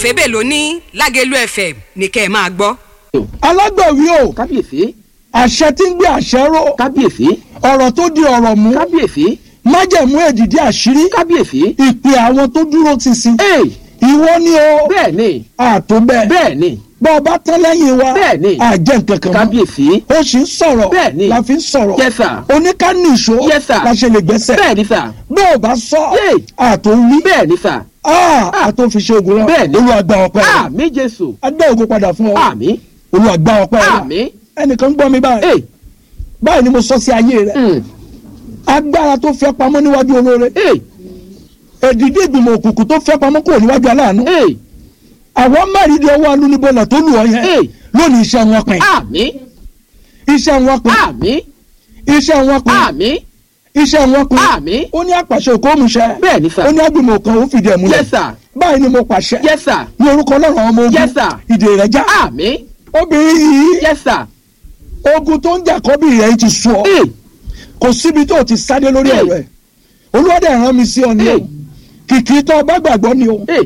òfébè ló ní lágẹ̀lú fm ní kẹ́ ẹ máa gbọ́. alágbàwí o kábíyèsí àṣẹ tí ń gbé àṣẹ ró kábíyèsí ọ̀rọ̀ tó di ọ̀rọ̀ mú kábíyèsí májẹ̀mú èdìdí àṣírí kábíyèsí. ìpè àwọn tó dúró ti sin ee ìwọ ni o bẹ́ẹ̀ ni àtó bẹ́ẹ̀ bẹ́ẹ̀ ni bọ́ ọ bá tán lẹ́yìn wa Bẹ́ẹ̀ ni. àjẹ́ nǹkan kan mọ́ kábíyèsí. ó sì ń sọ̀rọ̀ Bẹ́ẹ̀ ni. la fi ń sọ̀rọ̀ Yes, sir. oníkànnì ìṣó Yes, sir. la ṣe lè gbẹ́sẹ̀ bẹ́ẹ̀ ni sà bẹ́ẹ̀ ò bá sọ Yay. àtó wí bẹ́ẹ̀ ni sà àtó fi ṣe ogun rẹ Bẹ́ẹ̀ ni. olùwàgbà ọpẹ́ rẹ àmì jésù adá ògo padà fún ọ àmì olùwàgbà ọpẹ́ rẹ àmì ẹnìkan gbọ́ mi báyìí ee báyìí ni mo sọ sí ayé rẹ mm, agbára tó fẹ́ pamọ́ níwájú olóore ee èdìdí ìgbìmọ̀ òkùnkùn tó fẹ́ pamọ́ kúrò níwájú aláàánú ee àwọn mẹ́rìndínlẹ̀ ọwọ́ alúnibọ̀là tó lù ọ yẹn Hey. lónìí iṣẹ́ wọn pin àmì iṣẹ́ wọn pin àmì iṣẹ́ wọn pin àmì iṣẹ́ wọn pin àmì ó ní àpàṣẹ òkú òmùṣẹ bẹ́ẹ̀ ni sà ó ní agbìmọ̀ kan ó fìdí ẹ̀ múlẹ̀ yes sir báyìí ni mo pàṣẹ yes sir ní orúkọ ọlọ́run àwọn ọmọ ogun Yes, sir. ìdè rẹ̀ já àmì obìnrin yìí yes sir ogun tó ń jà kọ́bí rẹ̀ ti sú ọ ee kò síbi tó ti sáré lórí Hey. ọ̀rọ̀ ẹ̀ olúwadẹ rán mi sí ọ ni o Hey. kìkì tó ọba gbàgbọ́ ni o ee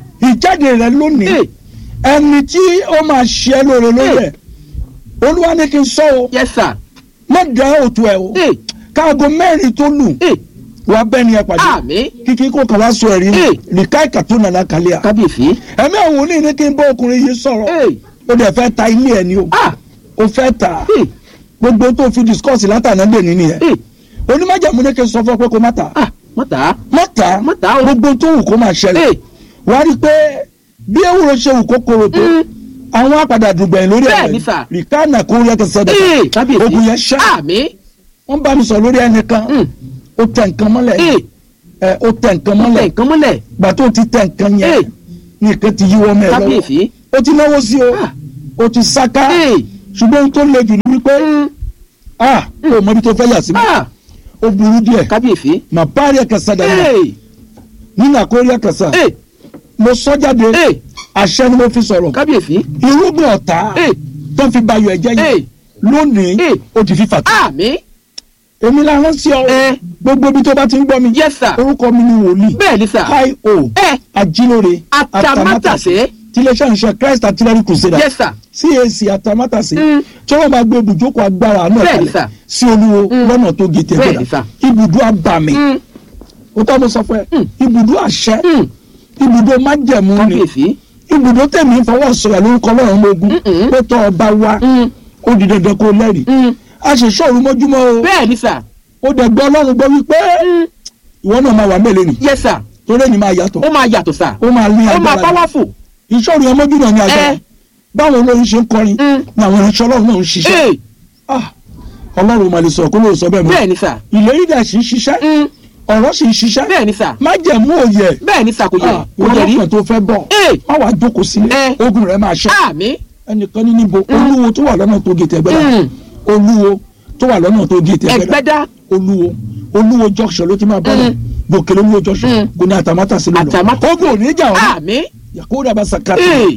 ìjáde rẹ lónìí ee ẹni tí ó máa ṣe ẹ́ lóore lórí ẹ̀ olúwa ní kí n sọ o yes sir má dá òtún ẹ o ee káago mẹ́rin tó lù ee wá bẹ́ẹ̀ ni ẹ pàdé àmì kíkí kó kàn wá sọ ẹ̀rí Hey. nìka ìkàtó nàlá kàlíà kábíyèsí ẹ̀mí àwọn oní ní kí n bá ọkùnrin yìí sọ̀rọ̀ ee ó dẹ̀ fẹ́ ta ilé ẹ̀ ni o ah ó fẹ́ ta ee gbogbo tó fi discuss látàná lè ní nìyẹn ee onímọ̀jàmú ní kí n sọ fún ọ pé kó má ta ah mọ́tà má ta Má ta o. gbogbo tó wù kó máa ṣẹlẹ̀ ee wá rí i pé bí ewúro ṣe wù kó korò tó Mm. àwọn àpàdà dùgbẹ̀yìn lórí Bẹ́ẹ̀ ẹ̀rọ ni sà. rìkánà kó rí ẹ̀kẹ́ sọ́dọ̀ ee kábíyèsí ogun yẹn ṣá àmì wọ́n bá mi sọ lórí ẹnìkan mm, ó tẹ nǹkan mọ́lẹ̀ ee ẹ ó tẹ nǹkan mọ́lẹ̀ mọ́lẹ̀ nǹkan mọ́lẹ̀ gbà tó ti tẹ nǹkan Hey. yẹn nìkan ti yíwọ́ mẹ́ lọ́wọ́ kábíyèsí ó ti náwó sí o Ah. ó ti sáká ee ṣùgbọ́n ohun tó le jù ní wípé mm, ah ó mọ ibi tó fẹ́ yà sí mi ah ó burú díẹ̀ kábíyèsí mà bá rí ẹ̀kẹ́ sọ́dọ̀ yẹn ee nínú àkórí ẹ̀kẹ́ sọ́ ee mo sọ jáde ee àṣẹ ni mo fi sọ̀rọ̀ kábíyèsí irúgbìn ọ̀tá ee tó fi bayọ̀ ẹ̀jẹ̀ ee yìí lónìí Hey. ó ti fífà tó àmì èmi la rán sí ọ Eh. gbogbo ibi tó bá ti ń gbọ́ mi yes sir orúkọ mi ni wòlíì bẹ́ẹ̀ ni sir hi o ẹ ajílóore atamátàsé tiléeṣẹ́ ìṣe christ artillery crusader yes sir cac atamátàsé Mm. tí wọ́n máa gbé ibùjókòó agbára náà Bẹ́ẹ̀ ni, kalẹ̀ sir. sí olúwo lọ́nà tó gé Bẹ́ẹ̀ ni, tẹ̀gbẹ́dà sir. ibùdó abàmì Mm, ó tọ́ mo sọ fún ẹ Mm. ibùdó àṣẹ mm, ibùdó májẹ̀mú ni kábíyèsí ibùdó tẹ̀mí fọwọ́ sọ̀rọ̀ lórúkọ ọlọ́run ọmọ ogun Mm-mm. pé tọ́ ọba wa Mm, ó di dandan kó lẹ́rìí mm, a ṣe ṣọ́ọ̀rù mọ́júmọ́ o bẹ́ẹ̀ ni sir ó dẹ̀ gbọ́ ọlọ́run gbọ́ wípé Mm, ìwọ náà máa wà mẹ́lẹ̀ nì yes sir torí ẹni máa yàtọ̀ ó máa yàtọ̀ sir ó máa ní ó máa agbára powerful ìṣòro yẹn mọ́jú náà ní agbára Eh. báwo olórin ṣe ń kọrin Mm. ni àwọn ìránṣẹ́ ọlọ́run náà ń ṣiṣẹ́ ee Ah, ọlọ́run máa lè sọ kó lóò sọ bẹ́ẹ̀ mọ́ bẹ́ẹ̀ ni sir ìlérí dẹ̀ sì ń ṣiṣẹ́ Mm, ọ̀rọ̀ sì ń ṣiṣẹ́ bẹ́ẹ̀ ni sir má jẹ̀mú òye bẹ́ẹ̀ ni sir kò yẹ kò ìwọ yẹ rí lọ́kàn tó fẹ́ bọ̀ ee má wàá jókòó sílé Eh. ogun rẹ̀ máa ṣẹ́ àmì ẹnìkan ní níbo olúwo tó wà lọ́nà tó gé tẹ̀gbẹ́dà Mm. olúwo tó wà lọ́nà tó gé tẹ̀gbẹ́dà ẹgbẹ́dá olúwo olúwo junction ló ti máa bọ́ lọ Mm. gòkè olúwo junction Mm. kò ní àtàmátà sí lọ́nà Àtàmátà- ogun ò ní jà ọ́ àmì yakuda bá sakata ee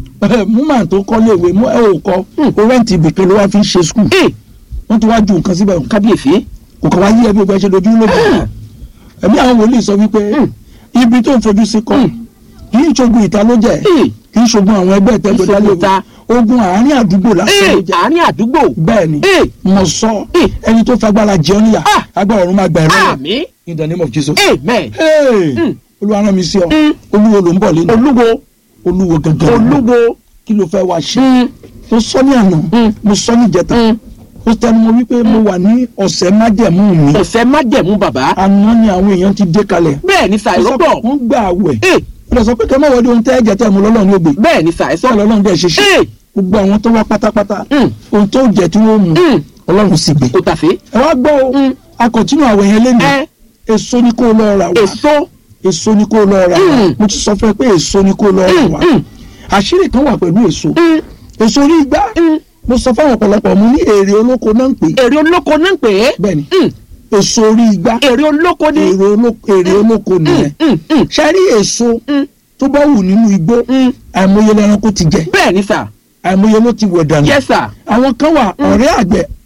mú màá tó kọ́ léèwé mú ẹ ò kọ́ Mm. o rẹ́ǹtì ibìkan ló wá fi ń ṣe skul ee wọ́n ti wá ju nǹkan síbẹ̀ kábíyèsí kò kàn wá yí ẹbí ọgbà ṣe dojú lójú Mm. ẹ̀mí àwọn wòlíì sọ wípé Mm. ibi tó ń fojú sí kọ́ Mm. kì í ṣogun ìta ló jẹ́ ee kì í ṣogun àwọn ẹgbẹ́ ìtẹ́gbẹ́ Kì í ṣogun dálé ìta. ogun àárín àdúgbò lásán ee ló jẹ́ àárín àdúgbò bẹ́ẹ̀ ni ee mo sọ Eh. ẹni tó fagbára jẹun níyà Ah. agbára ọ̀run máa gbà ẹ̀rọ rẹ̀ àmì in the name of Jesus. amen Hey! Mm. olúwa rán mi sí ọ Mm. olúwo ló ń bọ̀ lẹ́nu olúwo olúwo gangan olúwo kí ló fẹ́ wá ṣe Mm, mo sọ ní àná Mm. mo sọ ní ìjẹta mm, mo tẹnu mọ́ wípé mo wà ní ọ̀sẹ̀ májẹ̀mú mi ọ̀sẹ̀ májẹ̀mú bàbá àná ni àwọn èèyàn ti dé kalẹ̀ bẹ́ẹ̀ ni sà Mo sọ pé ìrọ́pọ̀ wọ́n gbà àwẹ̀ ee mo sọ pé kẹ́ mọ̀ wọ́n di ohun tẹ́ ẹ̀jẹ̀ tẹ̀ mú lọ́lọ́run ní ògbè bẹ́ẹ̀ ni sà ẹ sọ sọ lọ́lọ́run dẹ̀ ṣe ṣe ee gbogbo àwọn tó wá pátápátá Mm. ohun tó jẹ tí wọ́n mú mm, ọlọ́run sì gbé kò tàfé ẹ wá gbọ́ o Mm. akọ̀tínú àwẹ̀ yẹn lé ní ẹ èso ni kó lọ rà wá èso èso ni kó lọ rà wá Mm. mo ti sọ fún ẹ pé èso ni kó lọ rà Mm, wá mm. àṣírí kan wà pẹ̀lú èso mm, èso orí igbá mm. mo sọ fún àwọn ọ̀pọ̀lọpọ̀ mo ní èrè olóko náà ń pè é èrè olóko náà ń pè é bẹ́ẹ̀ni Mm, èso orí igbá èrè olóko ni èrè olóko èrè olóko nìyẹn Mm, mm, ṣe rí èso mm, tó bá wù nínú igbó mm. àìmọye lẹranko ti jẹ bẹ́ẹ̀ ni sà àìmọye ló ti wẹ̀ dànù yes sà àwọn kan wà ọ̀rẹ́ àgbẹ̀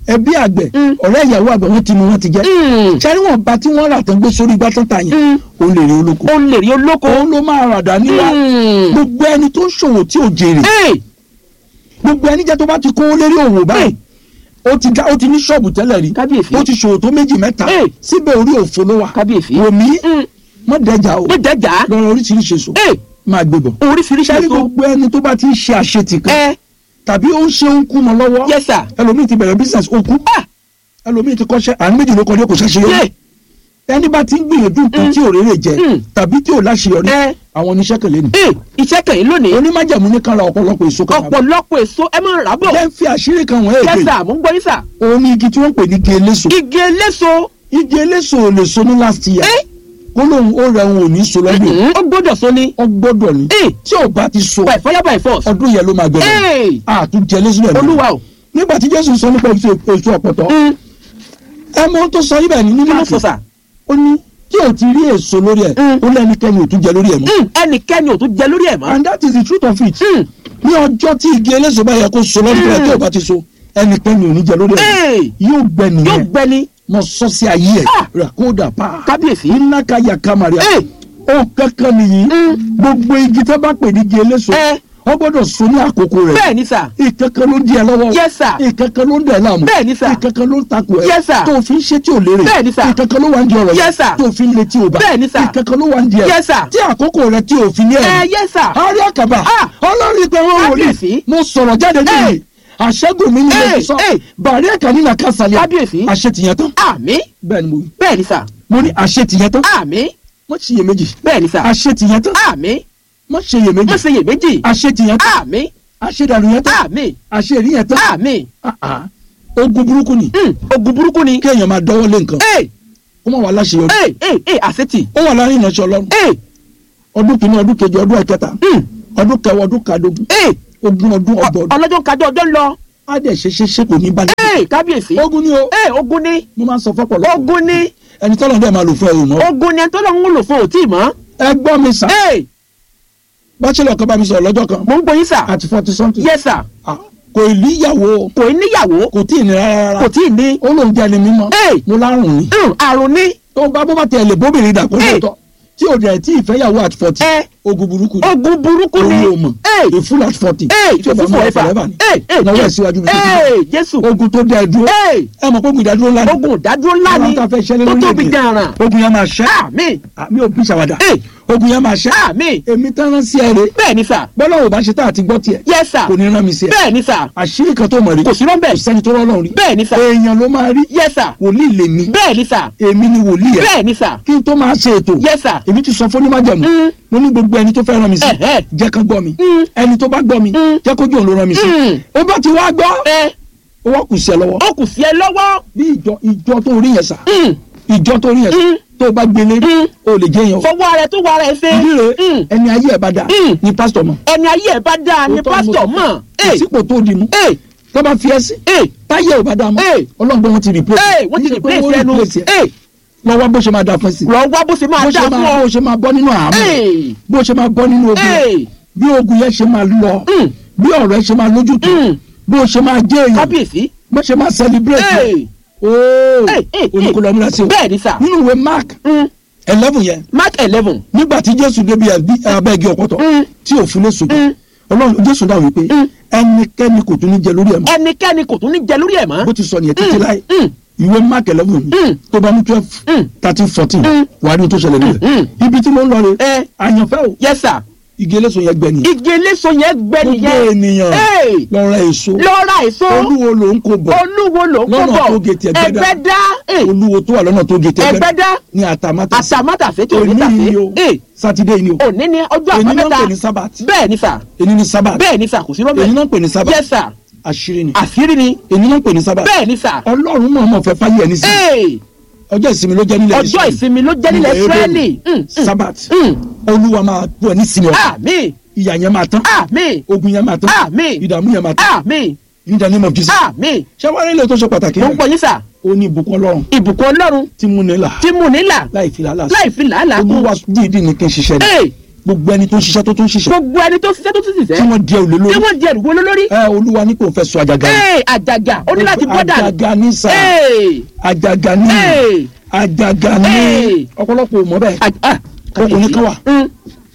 ẹbí àgbẹ̀ Mm. ọ̀rẹ́ ìyàwó àgbẹ̀ wọ́n ti mú wọn ti jẹ́ Mm. sẹ́ni wọn bá tí wọ́n rà tán gbé sórí igbá tán ta yẹn Mm. òun lè rí olóko ó lè rí olóko. òun ló máa rà dání wá Mm. gbogbo ẹni tó ń ṣòwò tí ò jèrè Hey, gbogbo ẹni jẹ́ tó bá ti kó lérí òwò báyìí ó ti dá ó ti ní ṣọ́ọ̀bù tẹ́lẹ̀ rí Kábíyèsí. ó ti ṣòwò tó méjì mẹ́ta Hey. síbẹ̀ orí òfo ló wà kábíyèsí. wò mí Mm. mọ́ dẹ́jà o ní jẹjà. lọ́rọ̀ oríṣiríṣi èso Hey, máa gbé bọ̀ oríṣiríṣi sẹ́ni èso. gbogbo ẹni tó bá ti ń ṣe àṣetì kan ẹ tàbí ó ń ṣe ń kú mọ́ lọ́wọ́ yes sir. ẹlòmíì ti bẹ̀rẹ̀ business ó kú Ah, ẹlòmíì ti kọ́ṣẹ́ àánú méjì ló kọ́ dé kò ṣàṣeyọrí yé. ẹni bá ti ń gbìyànjú nǹkan Mm. tí ò rere jẹ Mm. tàbí tí ò láṣeyọrí ẹ àwọn oníṣẹ́ kan lé ní. ẹ iṣẹ́ kẹ̀yìn lónìí. onímájàmú ní kan ra ọ̀pọ̀lọpọ̀ èso kan. ọ̀pọ̀lọpọ̀ èso ẹ máa ń rà bọ̀. jẹ́ ń fi àṣírí kan wọ́n yes èdè sir mo ń gbọ́ yín sir. òun ní igi tí wọ́n ń pè ní igi eléso. igi eléso. igi eléso ò lè so ní last year ẹ kó lóun ó rẹ òun ò ní so lọ́dún yìí. ó gbọ́dọ̀ so ni. ó gbọ́dọ̀ ní ẹ tí ò bá ti so by fire by force. ọdún yẹn ló máa gbẹ̀rẹ̀ ẹ àtúnjẹ eléso rẹ̀ olúwa o. nígbà tí Jésù sọ nípa èso èso ọ̀pọ̀tọ́ Mm, ẹ mọ ohun tó sọ ibẹ̀ ní nínú kí ló àkè sọ sà. ó ní tí ò ti rí èso lórí ẹ̀ Mm. ó lẹ́nikẹ́ni ò tún jẹ lórí ẹ̀ mọ́ Mm, ẹnikẹ́ni ò tún jẹ lórí ẹ̀ mọ́. and that is the truth of it Mm, ní ọjọ́ tí igi eléso bá yẹ kó so lọ́dún rẹ̀ Mm. tí ò bá ti so ẹnikẹ́ni ò ní jẹ lórí ẹ̀ ẹ yóò gbẹ yóò nìyẹn gbẹni. mo sọ sí ayé ẹ̀ Ah. ràkódà pa kábíyèsí. iná ka yà kamaria ẹ ó kankan nìyí Mm. gbogbo igi tó bá pè ní igi eléso ẹ ó gbọ́dọ̀ so ní àkókò rẹ̀ bẹ́ẹ̀ ni sà. ìkankan ló ń di ẹ lọ́wọ́ Yes, sir. ìkankan ló ń dẹ̀ láàmú Bẹ́ẹ̀ ni, sir. ìkankan ló ń takò ẹ Yes, sir. tó fi ń ṣe tí ò lérè Bẹ́ẹ̀ ni, sir. ìkankan ló wà ń di ọ̀rọ̀ Yes, sir. tó fi ń le tí ò bá Bẹ́ẹ̀ ni, sir. ìkankan ló wà ń di ẹ Yes, sir. tí àkókò rẹ̀ tí ò fi ní ẹ ẹ̀ yes sir. àárí àkàbà Ah. ọlọ́run ìpè wọn wòlíì Kábíyèsí. mo sọ̀rọ̀ jáde Hey. níbi àṣẹ́gun mi ní Hey, ilé sọ hey. bàrí ẹ̀ka nínú àkàsàlẹ̀ Kábíyèsí. àṣetìyẹn tán àmì bẹ́ẹ̀ ni mo wí bẹ́ẹ̀ ni sà. mo ní àṣetìyẹn tán àmì mo ṣiyèméjì bẹ́ẹ̀ ni sà. àṣetìyẹn tán àmì mo ṣiyèméjì má ṣe iyèméjì. àṣetìyẹn tán àmì àṣedànù yẹn tán àmì àṣeríyẹn tán àmì. Ah, ah. ogun burúkú ni Mm, ogun burúkú ni. kéèyàn máa dọ́wọ́ lé nǹkan ẹ kó má wà láṣeyọrí ẹ ẹ ẹ àṣetì. ó wà láàrin ìrìnàṣẹ́ ọlọ́run ẹ ọdún kìíní ọdún kejì ọdún ẹ̀kẹta mm, ọdún kẹwàá ọdún kàdógún ẹ ogún ọdún ọgbọ̀n ọdún ọlọ́jọ́ kájọ ọjọ́ ń lọ. á dẹ̀ ṣe ṣe ṣe kò ní bá ẹ kábíyèsí. ogun ni o ẹ ogun ni mo máa ń sọ fọ́pọ̀lọpọ̀ ogun ni ẹni tọ́lọ̀ dẹ̀ máa lò fún ẹ̀rù náà ogun ni ẹni tó lọ ń lò fún òtí mọ́. ẹ gbọ́ mi sà ẹ bachelor kan bá mi sọ̀rọ̀ lọ́jọ́ kan mò ń gbóyin sà. àti forty something yes sir. Ah, kò ní ìyàwó kò ní níyàwó kò tí ì ní rárá kò tí ì ní. ó lóun jẹ́ ẹni mímọ́ Hey. mo lárùn ni Mm, àrùn ní. tó bá bó bá tẹ̀ lè bóbìnrin dà kó Hey. lóòótọ́ tí ò dẹ̀ tí ìfẹ́yàwó àti forty ẹ ogun burúkú ni ogun burúkú ni. orí o mọ̀ ẹ a full at forty ẹ tí o bá mú ìfòfò ẹ ẹ̀fà. forever ni ẹ ẹ náwó ẹ̀ síwájú mi ẹ jésù. ogun tó dá ẹ dúró ẹ ẹ mọ̀ pé ogun ìdádúró ńlá ni ogun ìdádúró ńlá ni Ọlọ́run tá a fẹ́ ṣẹlẹ̀ tó lórí tóbi èdè. gan-an. ogun yẹn máa ṣẹ́ àmì àmì òbí ṣàwádà ẹ ogun yẹn máa ṣẹ́ àmì èmi tán rán sí ẹ rè bẹ́ẹ̀ ni sà. bọ́lá ò bá ṣe tá àti gbọ́ tiẹ̀ yes sir. kò ní rán mi sí ẹ bẹ́ẹ̀ ni sà. àṣírí kan tó mọ̀ rí kò sí rọ́ńbẹ́. kò sẹ́ni tó rán lọ́run rí bẹ́ẹ̀ ni sà. èèyàn ló máa rí yes sir. wòlíì lèmi bẹ́ẹ̀ ni sà. èmi ni wòlíì ẹ bẹ́ẹ̀ ni sà. kí n tó máa ṣe ètò yes sir. èmi ti sọ fún onímọ̀jẹ̀mú Mm. mo ní gbogbo ẹni tó fẹ́ rán mi sí Ẹ̀hẹ́. jẹ́ kán gbọ́ mi Mm. ẹni tó bá gbọ́ mi Mm. jẹ́ kójú òun ló rán mi sí Mm. ó bá ti wá gbọ́ ẹ ó wá kù sí ẹ lọ́wọ́ ó kù sí ẹ lọ́wọ́. bí ìjọ ìjọ tó rí yẹn sà Mm, ìjọ tó rí yẹn sà Mm. tó bá gbélé Mm. o lè jẹ́ yẹn o fọwọ́ rẹ tó wà rẹ ṣe. ìdí Mm. rẹ̀ ẹni ayé ẹ̀ bá dà Mm. ní pásítọ̀ mọ̀ ẹni ayé ẹ bá dáa ni Òótọ́ pásítọ̀ mo- mọ̀. ẹ ìsìpò tó di mú ẹ tó bá fi ẹ́ sí ẹ táyé ò bá dà mọ́ Hey. ọlọ́gbọ́n wọn ti replace ẹ wọ́n ti Kì í ṣe pé replace wọ́n ẹnu. replace ẹ. ẹ lọ́wọ́ bó ṣe máa dà fún ẹ sí lọ wá bó ṣe máa bó dáa ṣe fún máa ọ. bó ṣe máa bọ́ nínú àmì ẹ bó ṣe máa bọ́ nínú ogun ẹ bí ogun yẹn ṣe máa lọ Mm. bí ọ̀rọ̀ ẹ ṣe máa lójútùú Mm. bó ṣe máa jẹ́ èèyàn kábíyèsí. bó ṣe máa celebrate ẹ ooo Hey, hey, oníkólọ́ múra sí o bẹ́ẹ̀ ni sà. nínú ìwé mark Mm, eleven yẹn mark eleven. nígbà tí jésù débi abẹ́gi ọ̀pọ̀tọ̀ Mm. tí ò fún lé sùn Mm. ọlọ́run jésù dáhùn wípé Mm. ẹnikẹ́ni kò tún ní jẹ lórí ẹ̀ mọ́ ẹnikẹ́ni kò tún ní jẹ lórí ẹ̀ mọ́. bó ti sọ nìyẹn títí Mm, láì mm, ìwé mark eleven Mm. yìí tó bá ní twelve Mm. thirteen fourteen Mm. wàá ní ohun tó ṣẹlẹ̀ Mm. níbẹ̀ ibi tí mo ń lọ rè ẹ àyànfẹ́ o yes sir. igi eléso yẹn gbẹ nìyẹn igi eléso yẹn gbẹ gbogbo nìyẹn. ènìyàn Hey. lọ ra èso lọ ra èso. olúwo ló ń kó bọ̀ olúwo ló ń kó Lọ́nà bọ̀. tó gé ti Ẹgbẹ́dá. ẹgbẹ́dá. ẹ olúwo tó wà lọ́nà tó gé tẹ́gbẹ́ ẹgbẹ́dá. ní àtàmátà àtàmátàsé tí ò ní òní yìí o tàsé. ẹ sátidé yìí ni o òní ni ọjọ́ èyí náà ń àbámẹ́ta. pè ní sábàtì bẹ́ẹ̀ ni sà. èyí ní sábàtì bẹ́ẹ̀ ni sà kò sí èyí rọ́bẹ̀. náà ń pè ní sábàtì yes sir. àṣírí ni àṣírí ni. èyí náà ń pè ní sábàtì bẹ́ẹ̀ ni sà. ọlọ́run mọ̀ ọmọ fẹ́ fáyé ẹni sí Hey, ọjọ́ ìsinmi ló jẹ́ nílẹ̀ ọjọ́ Ísírẹ́lì. ìsinmi ló jẹ́ nílẹ̀ Nílẹ̀ Ísírẹ́lì. Mm, mm, sábàtì mm. olúwa máa bú ẹ ní sinmi ọkàn àmín ìyà yẹn máa tán àmín ogun yẹn máa tán àmín ìdààmú yẹn máa tán àmín in the name of Jesus àmín. ṣé wàá rí ilé tó ṣe pàtàkì mo ń gbọ́ yín sà. ó ní ìbùkún ọlọ́run ìbùkún ọlọ́run tí mú nílà tí mú nílà láì fi làálàá sí láì fi làálàá kún. olúwa dídì ní kí n ṣiṣẹ́ ni Hey, gbogbo ẹni tó ń ṣiṣẹ́ tó tún ṣiṣẹ́ gbogbo ẹni tó ṣiṣẹ́ tó ti ṣiṣẹ́ tí wọ́n di ẹrù lé tí lórí wọ́n di ẹrù wọlé lórí. ẹ olúwa ní kò fẹ́ sọ àjàgà rẹ̀. ee àjàgà ó ní láti bọ́ dànù. àjàgà ní sà ee àjàgà ní ee àjàgà ní Ee. ọ̀pọ̀lọpọ̀ ò mọ̀ bẹ́ẹ̀ àj- ah, ọkùnrin kan wà Mm,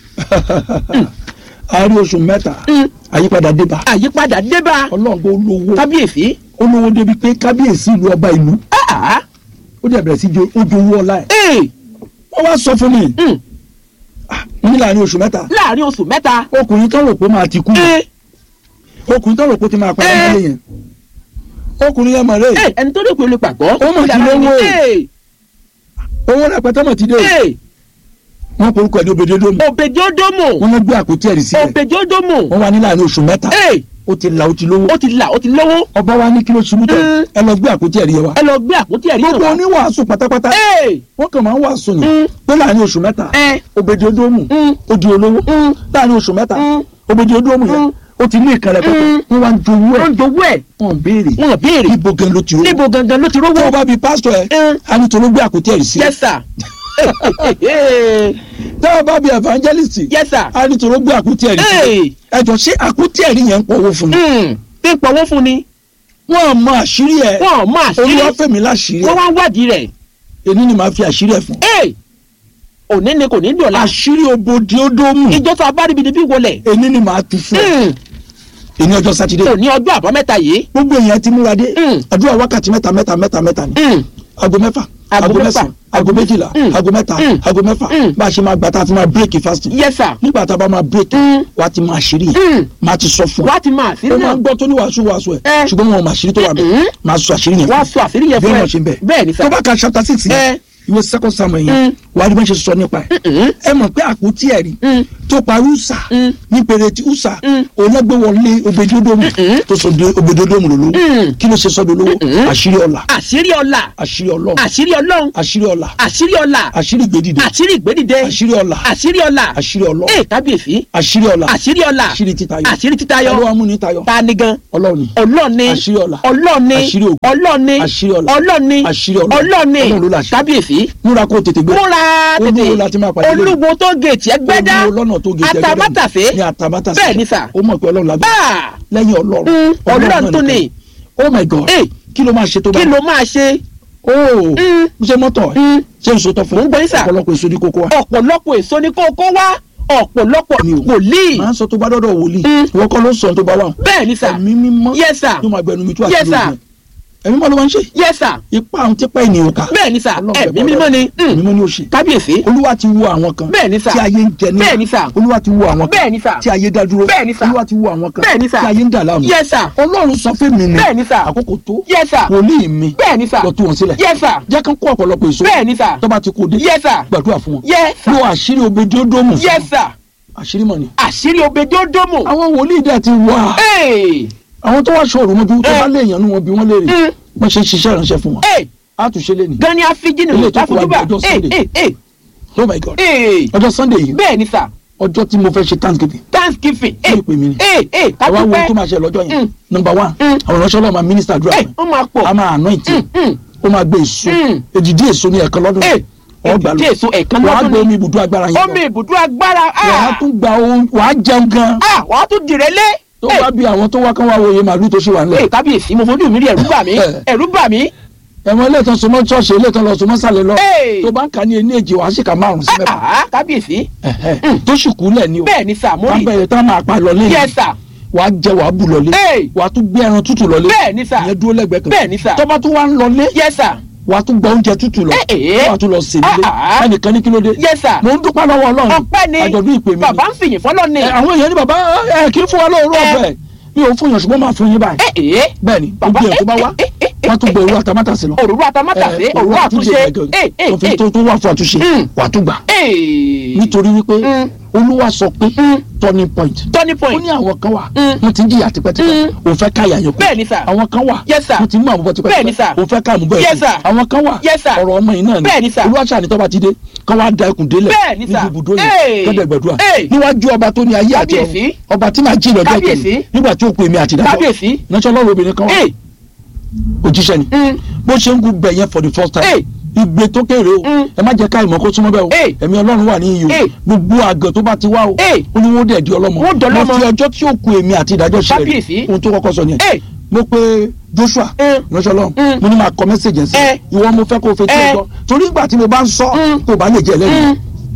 àárí oṣù mẹ́ta mm. àyípadà débà àyípadà débà ọlọ́ọ̀gbọ́ olówó kábíyèsí. olówó débi pé kábíyèsí ìlú ọba ìlú Ah, ah. ó dẹ̀ bẹ̀rẹ̀ sí jo ojú owó ọlá ẹ̀ ee wọ́n wá sọ fún mi mm, ní láàrin oṣù mẹ́ta láàrin oṣù mẹ́ta. ọkùnrin tó rò pé máa ti kú ee ọkùnrin tó rò pé ó ti máa padà Ee. nílé yẹn ọkùnrin yẹn mọ̀ rẹ́ ee ẹni tó dé pé olè pàgọ́. Ó mà ti lówó. ee owó rẹpẹtẹ mọ̀ ti dé ee wọ́n porúkọ ẹni òbèdédómù òbèjì ódómò wọ́n lọ gbé àpótí ẹ̀rí sílẹ̀ òbèjì ódómò. wọ́n wá ní láàrin oṣù mẹ́ta ee ó ti là ó ti lówó ó ti là ó ti lówó. ọba wa ní kí ló ṣubú tẹ Mm. ẹ lọ gbé àpótí ẹ̀rí yẹn wá ẹ lọ gbé àpótí ẹ̀rí gbogbo náà wá. oníwàásù pátápátá ee wọ́n kàn máa ń wàásù ni Mm. pé láàrin oṣù mẹ́ta ẹ òbèdédómù Mm. ó di olówó Mm. láàrin oṣù mẹ́ta Mm. òbèdédómù yẹn Mm. ó ti ní ìkànnì pẹpẹ Mm. wọ́n wá ń jowó wọ́n ẹ̀ ń jowó ẹ̀ wọ́n béèrè wọ́n béèrè ibo gan ló ti rówó níbo gangan ló ti tó o rówó. bá bi pásítọ̀ ẹ̀ Mm. á ní tó ló gbé àpótí ẹ̀rí sílẹ̀ yes sir. tó o bá bi evangelist yes sir. á ní tó ló gbé àpótí ẹ̀rí sílẹ̀ ee ẹjọ ṣé àpótí ẹ̀rí yẹn ń pọ̀ owó fún mi mm, tí ń pọ̀wọ́ fún ni wọ́n mọ àṣírí ẹ̀ wọ́n mọ àṣírí olúwàfẹ́mi láṣírí wọ́n ẹ̀ wá ń wádìí rẹ̀ èmi ni màá fi àṣírí ẹ̀ fún ee òní ni kò ní dọ̀la àṣírí obodi ódómù ìjọ tó a bá ríbi níbí wọlé èmi ni màá tu fún ẹ èmi ọjọ́ sátidé òní ọjọ́ àbámẹ́ta yìí gbogbo èèyàn ti múra dé Mm. àdúrà wákàtí mẹ́ta mẹ́ta mẹ́ta mẹ́ta ni Mm, aago mẹ́fà Aago aago mẹ́fà. mẹ́sàn aago méjìlá Mm. aago mẹ́ta Mm. aago mẹ́fà Mm. bá a ṣe máa gbà tá a fi máa bírèkì fasting yes sir nígbà tá a bá máa bírèkì Mm. wà á ti máa ṣírí Mm. yẹn máa ti sọ fún ọ wá ti máa àṣírí ó máa náà ń gbọ́ tó ní wàásù wàásù ẹ̀ Eh. ṣùgbọ́n wọn ò máa ṣírí tó wà Mm. bẹ́ẹ̀ máa sọ àṣírí yẹn wá fún sọ àṣírí yẹn bí fún wọn ẹ ṣe ń bẹ̀ bẹ́ẹ̀ ni sir tó bá ka chapter six Eh. yẹn ìwé second samuel Mm. yẹn wà á rí bá ṣe sọ nípa ẹ̀ Mm, ẹ mọ̀ pé àpótí ẹ̀rí mm, tó parí usa Mm. ní pèrètí usa Mm. olágbéwọlé obedodomu Mm-mm. tó sọ de obedodomu lólówó Mm. kí ló ṣe sọ dolówó Mm-mm. àṣírí ọlà àṣírí ọlá àṣírí ọlọ́run àṣírí ọlọ́run àṣírí ọlà àṣírí ọlá àṣírí gbèdìde àṣírí ìgbédìde àṣírí ọlà àṣírí ọlá àṣírí ọlọ́run ee kábíyèsí àṣírí ọlà àṣírí ọlá àṣírí títayọ àṣírí títayọ ọlọ́wọ́ amúnitayọ ta ni gan ọlọ́run ni ọlọ́ọ̀ni àṣírí ọlà ọlọ́ọ̀ni àṣírí ògo ọlọ́ọ̀ni àṣírí ọlà ọlọ́ọ̀ni àṣírí ọlọ́run ọlọ́ọ̀ni ọlọ́run ló láṣẹ kábíyèsí múra kó tètè gbé múra olúwo la ti máa pàdé lónìí. olúwo tó gèètì ẹgbẹ́dá olúwo lọ́nà tó gé jẹgẹdẹ atamátàsé ní atamátàsé bẹ́ẹ̀ ni sà ó mọ̀ pé ọlọ́run lágbá báà lẹ́yìn ọlọ́run Mm, ọlọ́run náà tó nìkan. ní. oh my god Ee. kí ló máa ṣe tó bá kí ló máa ṣe ooo Mm. ṣe mọ́tọ̀ ẹ̀ Mm, ṣe ń sọtọ̀ fún Mò ń gbọ́ yín sà. ọ̀pọ̀lọpọ̀ èso ní kókó wa ọ̀pọ̀lọpọ̀ èso ni kó kó wá ọ̀pọ̀lọpọ̀ Mi ò. wòlíì máa ń sọ tó bá dọ́dọ̀ wòlíì Mm. ìwọ kọ́ ló ń sọ tó bá wà bẹ́ẹ̀ ni sà ẹ̀mí mímọ́ yes sir yóò máa gbẹnu mi tó àti Yes, sir. lóògùn ẹ̀mí mímọ́ ló máa ń ṣe yes sir ipa àwọn tipa ènìyàn ká bẹ́ẹ̀ ni sà Ọlọ́run ẹ̀mí bẹ̀ mímọ́ ni ẹ̀mí Mm, mímọ́ ni ó ṣe kábíyèsí olúwa ti wo àwọn kan Bẹ́ẹ̀ ni sà. tí ayé ń jẹ ní Bẹ́ẹ̀ ni sà. olúwa ti wo àwọn kan bẹ́ẹ̀ ni sà tí ayé dá dúró Bẹ́ẹ̀ ni sà. olúwa ti wo àwọn kan Bẹ́ẹ̀ ni sà. tí ayé ń dà láàmú yes sir ọlọ́run sọ fún mi ni Bẹ́ẹ̀ ni sà. àkókò tó yes sir wòlíì mi bẹ́ẹ̀ ni sà lọ tú wọn sílẹ̀ yes sir jẹ́ kán kó ọ̀pọ̀lọpọ̀ èso bẹ́ẹ̀ ni sà tó bá ti kó dé yes sir gbàdúrà fún wọn yes sir lo àṣírí obedodomu fún yes wọn. sir àṣírí mọ̀ ni àṣírí obedodomo àwọn wòlíì dẹ̀ ti wà ee àwọn tó wá ṣòro mọ́jú tó Eh. bá lè yànnú wọn bí wọ́n léèrè Mm. wọ́n ṣe ṣiṣẹ́ ìránṣẹ́ fún wọn ee á tún ṣe lé ní gan ni afijini Ilé tó kù wá láfojúbà ọjọ́ ee Sunday. ee ee oh my god ee ọjọ́ sunday yìí bẹ́ẹ̀ ni sà ọjọ́ tí mo fẹ́ ṣe thanksgiving thanksgiving Kí ni ìpè mí ni? ee ee àwa wo kápẹ́pẹ́ tó máa ṣe lọ́jọ́ yẹn Mm. number one Mm. àwọn ìránṣẹ́ ọlọ́run máa minister àdúrà ee fún ó máa ẹ. pọ̀ a máa anoint ẹ. Mm, mm. ó máa gbé èso Mm. èdìdí èso ní ẹ̀kan lọ́dún ee ọgbà lọ èdìdí èso ẹ̀kan wàá lọ́dún gbé ni omi ibùdó agbára yẹn omi lọ ibùdó agbára wàá ah tún gba ohun wàá jẹun gan ah wàá tún dìrẹ́ lé tó bá bí àwọn tó wá kán wá wo iye màálù tó ṣe wà nílẹ̀ ee kábíyèsí mo fojú mi rí ẹ̀rú bà mí Eh. ẹ̀rú bà mí ẹ̀wọ̀n ilé ìtàn sọmọ ṣọ́ọ̀ṣì ilé ìtàn lọ sọmọ sàlẹ̀ lọ Hey! tó bá ń kà ní ẹni èjì wàá sì kà márùn sí mẹ́fà ah kábíyèsí Ẹ̀hẹ́. tó sì kú lẹ̀ ni o bẹ́ẹ̀ ni sà mo wàá rí bẹ̀rẹ̀ tá a máa pa lọ lẹ́yìn yes sir wàá jẹ wàá bù lọlé Hey! wàá tún gbé ẹran tútù lọlé bẹ́ẹ̀ ni sà ìyẹn dúró lẹ́gbẹ̀ẹ́ kan bẹ́ẹ̀ ni sà tó bá tún wá ń lọlé yes sir wàá tún gba oúnjẹ tútù lọ Eh, eh. wàá tún lọ sè nílé Ah, ah. ẹnìkan ní kí ló dé yes sir mò ń dúpẹ́ lọ́wọ́ ọlọ́run ọpẹ́ ni àjọ̀dún ìpè mi ni. bàbá ń fìyìn fọlọ́ ni Ẹ, àwọn èèyàn ní bàbá ẹ kì í fún wa lóòrò Eh. ọ̀fẹ́ mi ò fún yàn ṣùgbọ́n máa fún yín báyìí ee ee bẹ́ẹ̀ ni Bàbá, gbogbo èèyàn tó bá eh, wá eh, eh, eh, wọ́n tún gbé owó àtàmátàsí lọ òróró atamátàsé Eh, òróró àtúnṣe gẹ́gẹ́. ee ee tó fi ee tó tó wà fún àtúnṣe Mm. wàá tún gbà ee nítorí wípé Mm. olúwa sọ pé Mm. turning point turning ó point ní àwọn kan wà Mm. wọ́n ti ń jìyà tipẹ́tipẹ́ Mm. òun fẹ́ ká yàyàn kú bẹ́ẹ̀ ni sà àwọn kan wà Yes, sir. wọ́n ti mú àmúbọ̀ Bẹ́ẹ̀ ni, tipẹ́tipẹ́ sir. òun fẹ́ ká àmúbọ̀ Yes, ẹ̀kú sir. àwọn kan wà Yes, sir. ọ̀rọ̀ ọmọ yìí náà Bẹ́ẹ̀ ni, sir. olúwa ṣàní tọ́ba ti dé kán wá da ẹkùn délẹ̀ Bẹ́ẹ̀ ni, sir. níbi ibùdó Hey. yẹn gẹ́gẹ́gbẹ̀dúrà Hey. níwájú ọba tó ní ayé àti Kábíyèsí. ọ̀run ọba tí màá jí lọ́jọ́ Kábíyèsí. kejì nígbà tí ó pè mí àti ìdájọ́ kábíyèsí náṣọ́ lọ́rùn obìnrin kan wà ee òjíṣẹ́ ni mm, bó ṣe ń gun bẹ̀ yẹn for the first time Hey. igbe tó kéré o Mm. ẹ má jẹ́ ká ìmọ̀ kó súnmọ́ bẹ́ẹ̀ o Hey. ẹ̀mí ọlọ́run wà ní iyì Hey. o gbogbo àgàn tó bá ti wá o Hey. ó ní wọ́n dẹ̀ di ọlọ́mọ Wọ́n dọlọ́mọ. mo fi ọjọ́ tí ó ku èmi àti ìdájọ́ ṣe Kábíyèsí. ohun tó kọ́kọ́ sọ nìyẹn Hey. mo pe Joshua Mm. ránṣẹ́ lọ́run Mm. mo ní máa kọ mẹ́sẹ̀gì ẹ̀sìn Eh. ìwọ mo fẹ́ kó o fetí Eh. ọjọ́ torí ìgbà tí mo bá ń sọ Mm. kó o bá lè jẹ́ ẹlẹ́yìn Mm.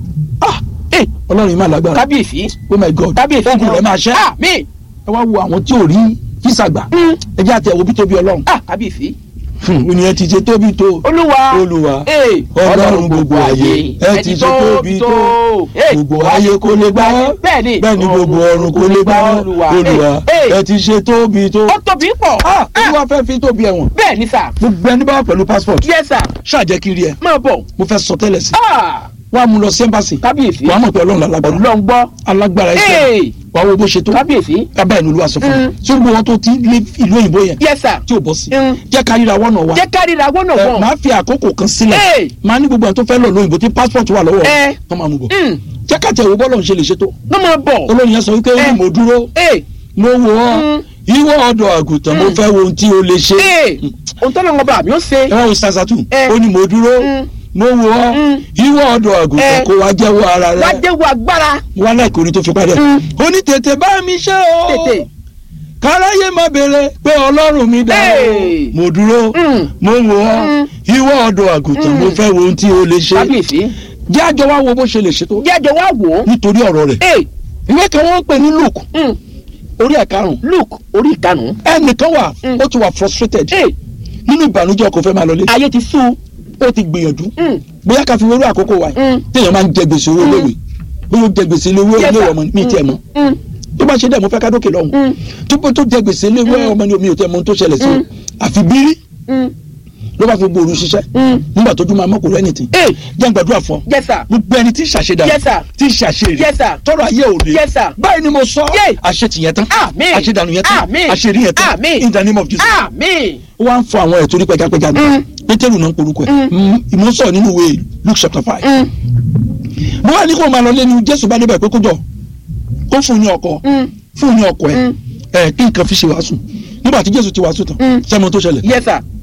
ah Eh, ọlọ́run yìí máa lágbára kábíyèsí oh my god kábíyèsí ogun rẹ̀ máa ṣẹ́ ah mi ẹ wá wo àwọn tí ò rí físà gbà Mm. ẹ jẹ́ àti ẹ̀wò bí tóbi ọlọ́run ah kábíyèsí ènìyàn ti ṣe tóbi tó olúwa olúwa Eh, ọlọ́run gbogbo ayé ẹ ti ṣe tóbi tó Eh, gbogbo ayé kò lè gbà ọ́ bẹ́ẹ̀ni bẹ́ẹ̀ ni gbogbo ọ̀run kò lè gbà ọ́ olúwa olúwa Eh, eh, ẹ ti ṣe tóbi tó ó tóbi pọ̀ ah olúwa fẹ́ fi tóbi ẹ̀wọ̀n bẹ́ẹ̀ni sà gbogbo ẹni bá wà pẹ̀lú passport yes sà ṣáàjẹ́ kiri ẹ̀ máa bọ̀ mo fẹ́ sọ tẹ́lẹ̀ sí ah wàá mú lọ sí ẹ́mbàsì kábíyèsí wàá mọ̀ pé ọlọ́run lálágbára ọlọ́run gbọ́ alágbára ẹ̀sẹ̀ Eh, wàá wo bó ṣe tó kábíyèsí kábàá ẹni olúwa sọ fún mi Mm. tí gbogbo wọn tó ti lé ìlú òyìnbó yẹn yes sà tí ò bọ́ sí Mm. jẹ́ ká ríra wọ́nà wa jẹ́ ká ríra wọ́nà ẹ wọ́n máa fi àkókò kan sílẹ̀ Eh. máa ní gbogbo àwọn tó fẹ́ lọ lóyìnbó tí passport wà lọ́wọ́ Eh. kọ́ máa mú bọ̀ Mm, jẹ́ ká tẹ̀ wò bọ́ọ̀lù ń ṣe lè ṣètò ló máa bọ̀ olóyìn yẹn sọ wípé ó ní Eh. mo dúró Eh, mo wò ọ́ Mm. ìwọ ọ̀dọ̀ àgùntàn mo Mm. fẹ́ wo ohun tí o lè ṣe eh, ohun tó lọ́wọ́ bá mi ó ṣe ẹ wá wo sasatu Eh. ó ní mo dúró Mm. mo wò ọ́ Mm. ìwọ ọ̀dọ̀ àgùntàn Eh. kó wá jẹ́wọ́ ara wá rẹ jẹ́wọ́ agbára wá láìkò orin tó fi parí ẹ̀ Mm. ó ní tètè bá mi ṣe o tètè káráyé má béèrè pé ọlọ́run mi dá o Hey. mo dúró Mm. mo wò ọ́ Mm. ìwọ ọ̀dọ̀ àgùntàn mo Mm. fẹ́ wo ohun tí o lè ṣe kábíyèsí jẹ́ àjọ wa wo bó ṣe lè ṣe tó jẹ́ àjọ wá wò ó nítorí ọ̀rọ̀ rẹ̀ Eh, ìwé kan wọ́n ń pè ní Luke mm, orí ẹ̀ karùn-ún Luke orí ìkarùn-ún ẹnìkan wà Mm. ó ti wà frustrated Eh, nínú ìbànújẹ́ kò fẹ́ máa lọlé ayé ti sú ó ti gbìyànjú Mm, bóyá ká fi wérú àkókò wa yìí Mm. téèyàn máa ń jẹ gbèsè owó Mm. léwe bóyá ó jẹ gbèsè ilé owó Yes, ilé sir. ọmọ mi tiẹ̀ mọ́ mm, tó bá ṣe dẹ̀ mo fẹ́ ká dókè lọ́hùn mm, tó bó tó jẹ gbèsè ilé owó ọmọ ni omi ò tẹ́ mọ ohun tó ṣẹlẹ̀ sí o Mm. àfi bírí mm, ló bá fi gbòòrò ṣiṣẹ́ mm. nígbà tójú máa mọ́kò rẹ́ nìtì Eh, jẹ́ n gbàdúrà fún ọ yes sir gbogbo ẹni tí ṣàṣedà Yes, sir. tí ṣàṣeré Yes, sir. tọrọ ayé ò lè Yes, sir. báyìí ni mo sọ Yay. àṣetìyẹn tán Àmín. àṣedànù yẹn tán Àmín. àṣerí yẹn tán Àmín. in the name of Jesus àmín ó wá ń fọ àwọn ẹ̀ torí pẹjapẹja ni Mm. pétérù náà ń porúkọ ẹ̀ Mm. ìmọ̀ sọ̀rọ̀ nínú ìwé Luke chapter five Mm, mo wá ní kó máa lọ lé ní Jésù bá débẹ̀ pé kó jọ kó fún un ní ọkọ mm, fún un ní ọkọ ẹ̀ Mm. ẹ̀ kí nǹkan fi ṣe wàásù nígbà tí Jésù ti wàásù tán Mm. sẹ́mu tó ṣẹlẹ̀ yes sir